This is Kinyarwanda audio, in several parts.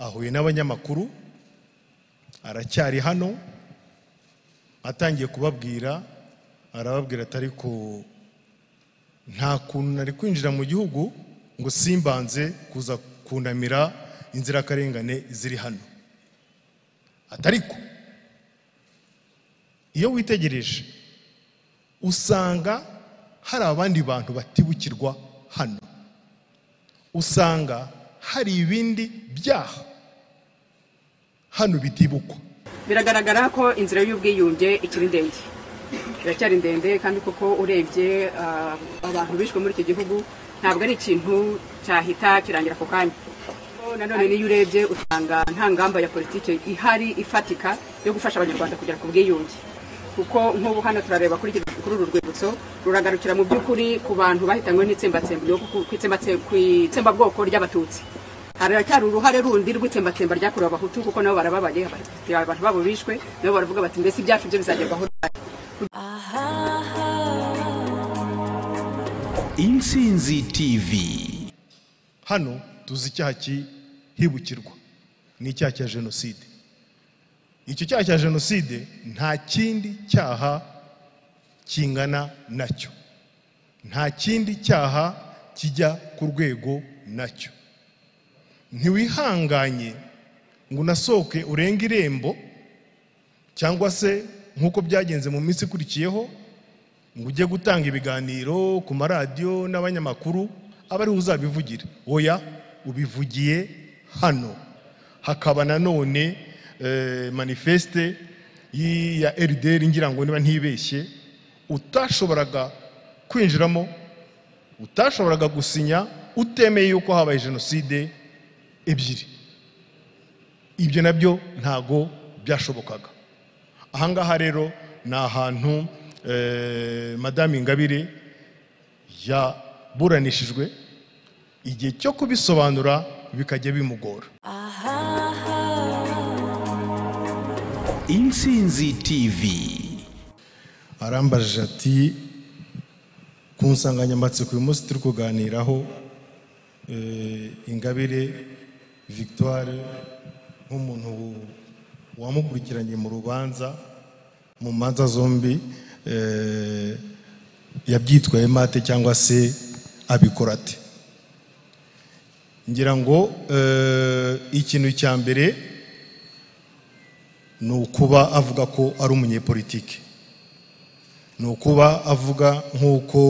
ahuye n'abanyamakuru aracyari hano atangiye kubabwira arababwira ati ariko nta kuntu nari kwinjira mu gihugu ngo simbanze kuza kunamira inzirakarengane ziri hano atariko iyo witegereje usanga hari abandi bantu batibukirwa hano usanga hari ibindi byaha hano bitibukwa biragaragara ko inzira y'ubwiyunge ikiri ndende iracyari ndende kandi koko urebye ah, abantu bishwe muri iki gihugu ntabwo ari ikintu cyahita kirangira ako kanya Ko nanone n'iyo urebye usanga nta ngamba ya politiki ihari ifatika yo gufasha abanyarwanda kugera ku bwiyunge kuko nk'ubu hano turareba kuri iki- kuri uru rwibutso ruragarukira mu by'ukuri ku bantu bahitanywe n'itsembatsemba ryo ku- ku itsembatse- ku itsembabwoko ry'abatutsi haracyari uruhare rundi rw'itsembatsemba ryakorewe abahutu kuko nabo barababaye abatuti abantu babo bishwe nabo baravuga bati mbese ibyacu byo bizagerwaho ryari?" intsinzi tv hano tuzi icyaha cyihibukirwa ni icyaha cya jenoside icyo cyaha cya jenoside nta kindi cyaha kingana nacyo nta kindi cyaha kijya ku rwego nacyo ntiwihanganye ngo unasohoke urenge irembo cyangwa se nk'uko byagenze mu minsi ikurikiyeho ngo ujye gutanga ibiganiro ku maradiyo n'abanyamakuru aba ariwe uzabivugire oya ubivugiye hano hakaba nanone eh, manifeste y'i- ya rdr ngira ngo niba ntibeshye utashoboraga kwinjiramo utashoboraga gusinya utemeye yuko habaye jenoside ebyiri ibyo nabyo ntago byashobokaga ahangaha rero ni ahantu eh, madame ingabire yaburanishijwe igihe cyo kubisobanura bikajya bimugora intsinzi tv arambajije ati ku nsanganyamatsiko uyu munsi turi kuganiraho eh, ingabire victoire nk'umuntu wamukurikiranye mu rubanza mu manza zombi eh, yabyitwayemo ate cyangwa se abikora ate ngira ngo eh, ikintu cya mbere ni ukuba avuga ko ari umunyepolitiki ni ukuba avuga nk'uko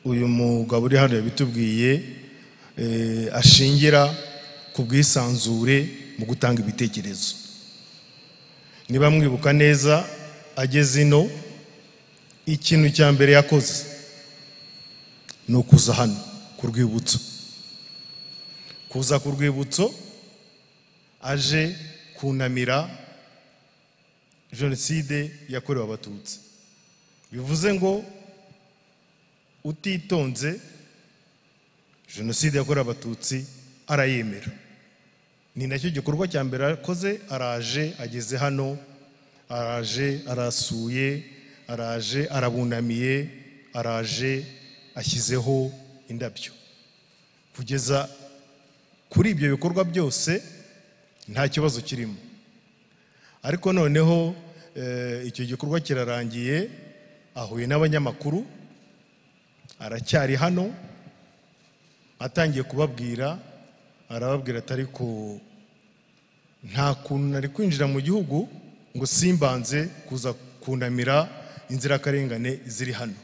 uyu mugabo uri hano yabitubwiye eh, ashingira ku bwisanzure mu gutanga ibitekerezo niba mwibuka neza ageze ino ikintu cya mbere yakoze ni ukuza hano ku rwibutso kuza ku rwibutso aje kunamira jenoside yakorewe abatutsi bivuze ngo utitonze jenoside yakorewe abatutsi arayemera ni nacyo gikorwa cya mbere akoze araje ageze hano araje arasuye araje arabunamiye araje ashyizeho indabyo kugeza kuri ibyo bikorwa byose nta kibazo kirimo ariko noneho eh, icyo gikorwa kirarangiye ahuye n'abanyamakuru aracyari hano atangiye kubabwira arababwira ati ariko nta kuntu nari kwinjira mu gihugu ngo simbanze kuza kunamira inzirakarengane ziri hano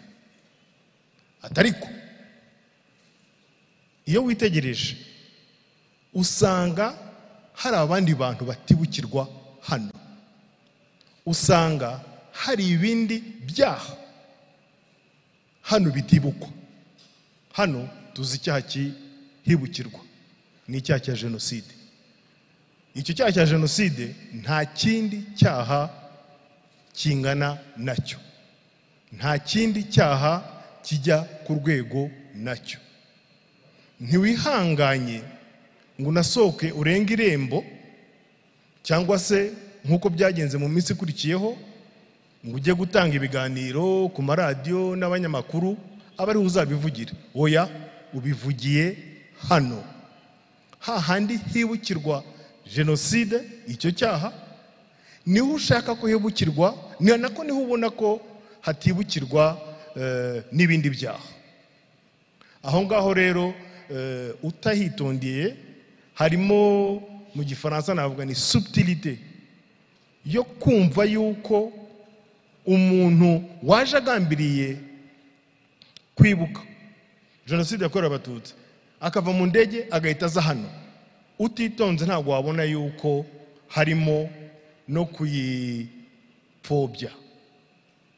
atariko iyo witegereje usanga hari abandi bantu batibukirwa hano usanga hari ibindi byaha hano bitibukwa hano tuzi icyaha cyihibukirwa ni icyaha cya jenoside icyo cyaha cya jenoside nta kindi cyaha kingana nacyo nta kindi cyaha kijya ku rwego nacyo ntiwihanganye ngo unasohoke urenge irembo cyangwa se nk'uko byagenze mu minsi ikurikiyeho ngo ujye gutanga ibiganiro ku maradiyo n'abanyamakuru aba ariwe uzabivugire oya ubivugiye hano hahandi hibukirwa jenoside icyo cyaha niho ushaka ko hibukirwa ni nako niho ubona ko hatibukirwa eh, n'ibindi byaha aho ngaho rero eh, utahitondiye harimo mu gifaransa navuga ni subtilite yo kumva yuko umuntu waje agambiriye kwibuka jenoside yakorewe abatutsi akava mu ndege agahita aza hano utitonze ntabwo wabona yuko harimo no kuyipfobya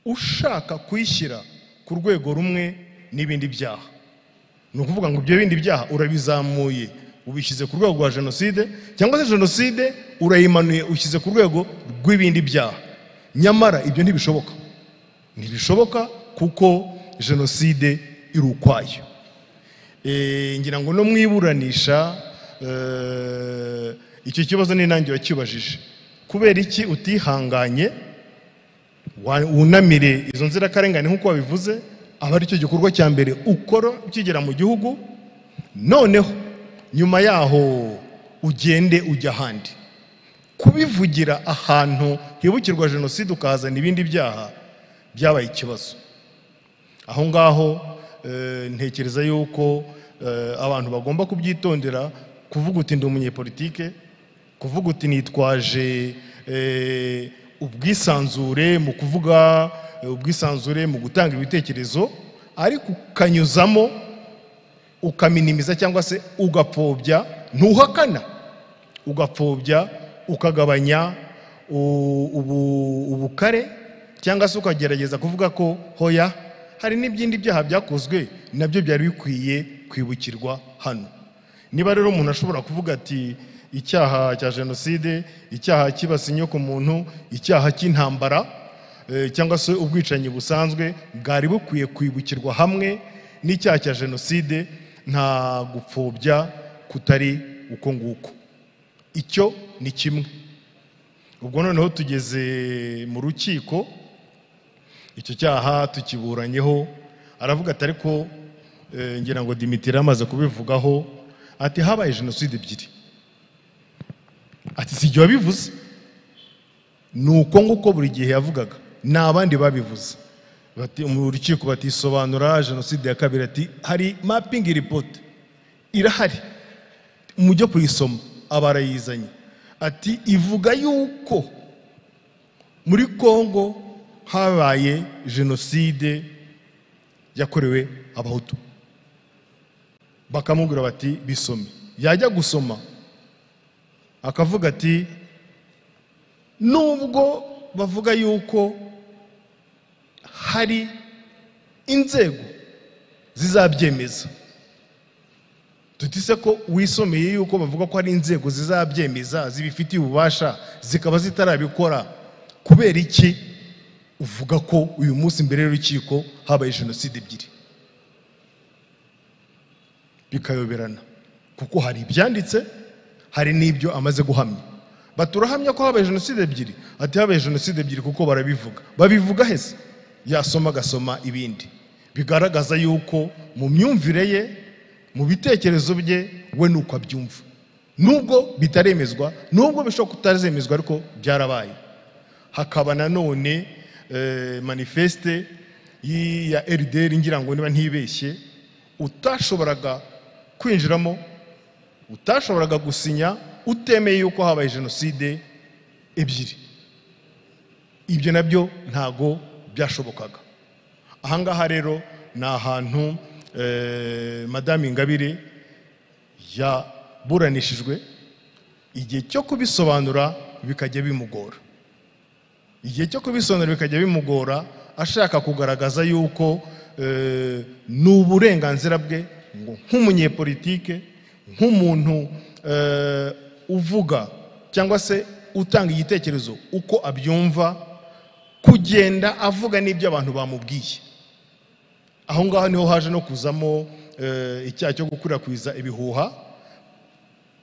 ushaka kuyishyira ku rwego rumwe n'ibindi byaha ni ukuvuga ngo ibyo bindi byaha urabizamuye ubishyize ku rwego rwa jenoside cyangwa se jenoside urayimanuye ushyize ku rwego rw'ibindi byaha nyamara ibyo ntibishoboka ntibishoboka kuko jenoside iri ukwayo Eh, ngira ngo no mwiburanisha eh, icyo kibazo n'intangi wakibajije kubera iki utihanganye wa- wunamire izo nzirakarengane nk'uko wabivuze aba ari cyo gikorwa cya mbere ukora ukigera mu gihugu noneho nyuma yaho ugende ujya ahandi kubivugira ahantu hibukirwa jenoside ukahazana ibindi byaha byabaye ikibazo aho ngaho eh, ntekereza yuko eh, abantu bagomba kubyitondera kuvuga uti ndi umunyepolitike kuvuga uti nitwaje eh, ubwisanzure mu kuvuga eh, ubwisanzure mu gutanga ibitekerezo ariko ukanyuzamo ukaminimiza cyangwa se ugapfobya ntuhakana ugapfobya ukagabanya u- ubu- ubukare cyangwa se ukagerageza kuvuga ko hoya hari n'ibindi byaha byakozwe nabyo byari bikwiye kwibukirwa hano niba rero umuntu ashobora kuvuga ati icyaha cya jenoside icyaha cyibasiye inyokomuntu icyaha cy'intambara eh, cyangwa se ubwicanyi busanzwe bwari bukwiye kwibukirwa hamwe n'icyaha cya jenoside nta gupfobya kutari uko nguko icyo ni kimwe ubwo noneho tugeze mu rukiko icyo cyaha tukiburanyeho aravuga ati ariko eh, ngira ngo dimitiri amaze kubivugaho ati habaye jenoside ebyiri ati si igihe wabivuze ni uko nguko buri gihe yavugaga ni abandi babivuze Bati- mu rukiko batisobanura jenoside ya kabiri ati hari mapping report irahari mujye kuyisoma aba arayizanye ati ivuga yuko muri kongo habaye jenoside yakorewe abahutu bakamubwira bati bisome yajya gusoma akavuga ati nubwo bavuga yuko hari inzego zizabyemeza tutise ko wisomeye yuko bavuga ko hari inzego zizabyemeza zibifitiye ububasha zikaba zitarabikora kubera iki uvuga ko uyu munsi mbere y'urukiko habaye jenoside ebyiri bikayoberana kuko hari ibyanditse hari n'ibyo amaze guhamya baturahamya ko habaye jenoside ebyiri ati habaye jenoside ebyiri kuko barabivuga babivuga hese yasoma agasoma ibindi bigaragaza yuko mu myumvire ye mu bitekerezo bye we ni uko abyumva nubwo bitaremezwa nubwo bishobora kutazemezwa ariko byarabaye hakaba nanone eh, manifeste y'i- ya RDR ngira ngo niba ntibeshye utashoboraga kwinjiramo utashoboraga gusinya utemeye yuko habaye jenoside ebyiri ibyo nabyo ntago byashobokaga ahangaha rero ni ahantu eh, madame ingabire yaburanishijwe igihe cyo kubisobanura bikajya bimugora igihe cyo kubisobanura bikajya bimugora ashaka kugaragaza yuko eh, ni uburenganzira bwe ngo nk'umunyepolitike nk'umuntu eh, uvuga cyangwa se utanga igitekerezo uko abyumva kugenda avuga n'ibyo abantu bamubwiye aho ngaho niho haje no kuzamo eh, icyaha cyo gukwirakwiza ibihuha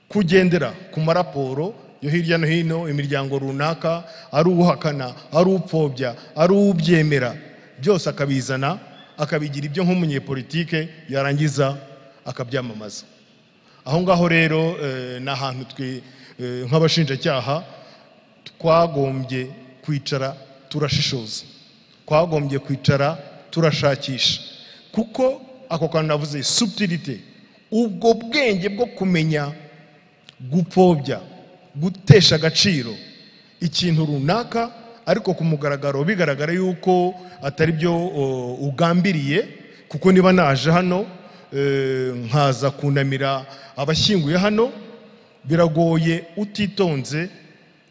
kugendera ku maraporo yo hirya no hino imiryango runaka ari uwuhakana ari upfobya ari ubyemera byose akabizana akabigira ibyo nk'umunyepolitike yarangiza akabyamamaza aho ngaho rero eh, ni ahantu twe eh, nk'abashinjacyaha twagombye kwicara turashishoza twagombye kwicara turashakisha kuko ako kantu navuze subutirite ubwo bwenge bwo kumenya gupfobya gutesha agaciro ikintu runaka ariko ku mugaragaro bigaragara yuko atari byo o, ugambiriye kuko niba naje hano eh, nkaza kunamira abashyinguye hano biragoye utitonze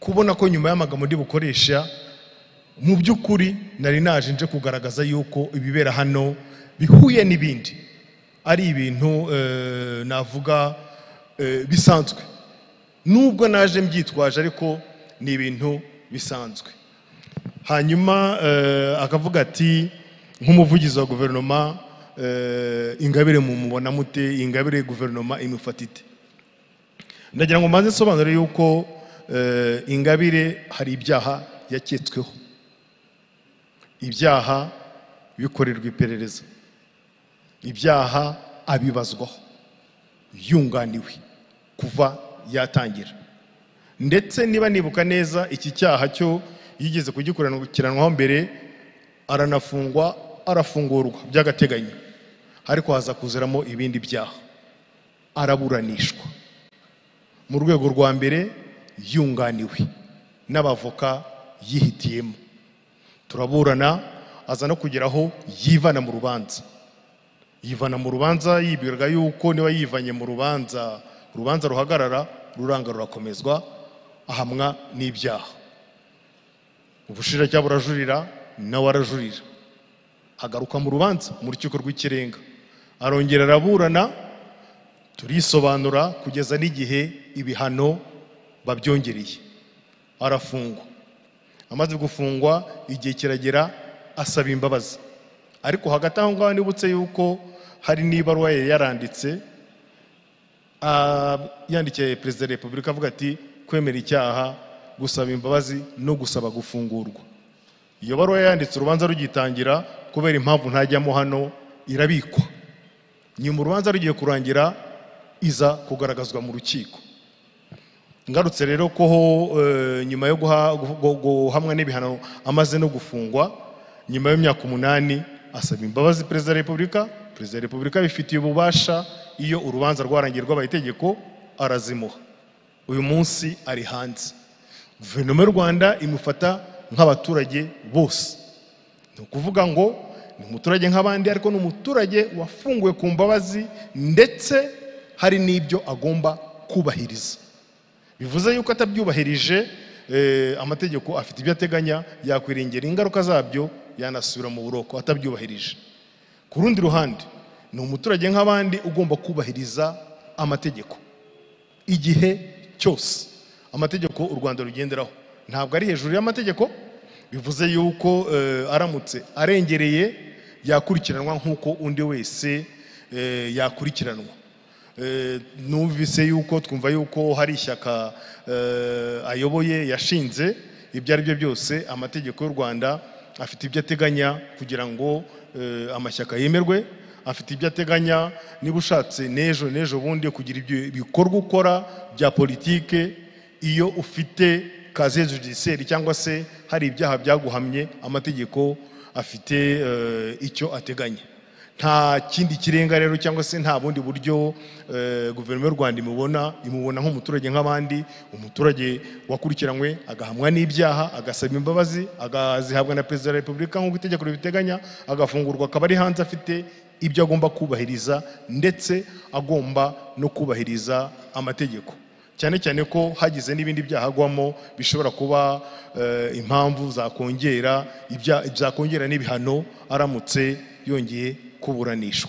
kubona ko nyuma y'amagambo ndi bukoresha mu by'ukuri nari naje nje kugaragaza yuko ibibera hano bihuye n'ibindi ari ibintu eh, navuga eh, bisanzwe nubwo naje mbyitwaje ariko ni ibintu bisanzwe hanyuma eh, akavuga ati nk'umuvugizi wa guverinoma eh, ingabire mumubona mute ingabire guverinoma imufata ite ndagira ngo mbanze nsobanure yuko eh, ingabire hari ibyaha yaketsweho ibyaha bikorerwa iperereza ibyaha abibazwaho yunganiwe kuva yatangira ndetse niba nibuka neza iki cyaha cyo yigeze kugikurikiranwaho mbere aranafungwa arafungurwa by'agateganyo ariko haza kuziramo ibindi byaha araburanishwa mu rwego rwa mbere yunganiwe n'abavoka yihitiyemo turaburana aza no kugera aho yivana mu rubanza yivana mu rubanza yibwiraga yuko niba yivanye mu rubanza urubanza ruhagarara ruranga rurakomezwa ahamwa n'ibyaha ubushinjacyaha burajurira nawe arajurira agaruka mu rubanza mu rukiko rw'ikirenga arongera araburana turisobanura kugeza n'igihe ibihano babyongereye arafungwa amaze gufungwa igihe kiragera asaba imbabazi ariko hagati aho ngaho nibutse yuko hari n'ibaruwa yari yaranditse Ah, yandikiye perezida wa repubulika avuga ati kwemera icyaha gusaba imbabazi no gusaba gufungurwa iyo baruwa yanditse urubanza rugitangira kubera impamvu ntajyamo hano irabikwa nyuma urubanza rugiye kurangira iza kugaragazwa mu rukiko ngarutse rero ko eh, nyuma yo guha- gu- gu- guhamwa n'ibihano amaze no gufungwa nyuma y'imyaka umunani asaba imbabazi perezida wa repubulika perezida wa repubulika abifitiye ububasha iyo urubanza rwarangiye rwabaye itegeko arazimuha uyu munsi ari hanze guverinoma y'u rwanda imufata nk'abaturage bose ni ukuvuga ngo ni umuturage nk'abandi ariko ni umuturage wafunguwe ku mbabazi ndetse hari n'ibyo agomba kubahiriza bivuze yuko atabyubahirije eh, amategeko afite ibyo ateganya yakwiringira ingaruka zabyo yanasubira mu buroko atabyubahirije ku rundi ruhande ni umuturage nk'abandi ugomba kubahiriza amategeko igihe cyose amategeko u rwanda rugenderaho ntabwo ari hejuru y'amategeko bivuze yuko eh, aramutse arengereye yakurikiranwa nk'uko undi wese eh, yakurikiranwa Eh, numvise yuko twumva yuko hari ishyaka eh, ayoboye yashinze ibyo ari byo byose amategeko y'u rwanda afite ibyo ateganya kugira ngo eh, amashyaka yemerwe afite ibyo ateganya niba ushatse n'ejo n'ejo bundi kugira ibyo bikorwa ukora bya politike iyo ufite kaziye judiciaire cyangwa se hari ibyaha byaguhamye amategeko afite eh, icyo ateganya nta kindi kirenga rero cyangwa se nta bundi buryo eh, guverinoma y'u rwanda imubona imubona nk'umuturage nk'abandi umuturage wakurikiranywe agahamwa n'ibyaha agasaba imbabazi agazihabwa na perezida wa repubulika nk'uko itegeko ribiteganya agafungurwa akaba ari hanze afite ibyo agomba kubahiriza ndetse agomba no kubahiriza amategeko cyane cyane ko hagize n'ibindi byaha agwamo bishobora kuba eh, impamvu zakongera ibya- zakongera n'ibihano aramutse yongeye kuburanishwa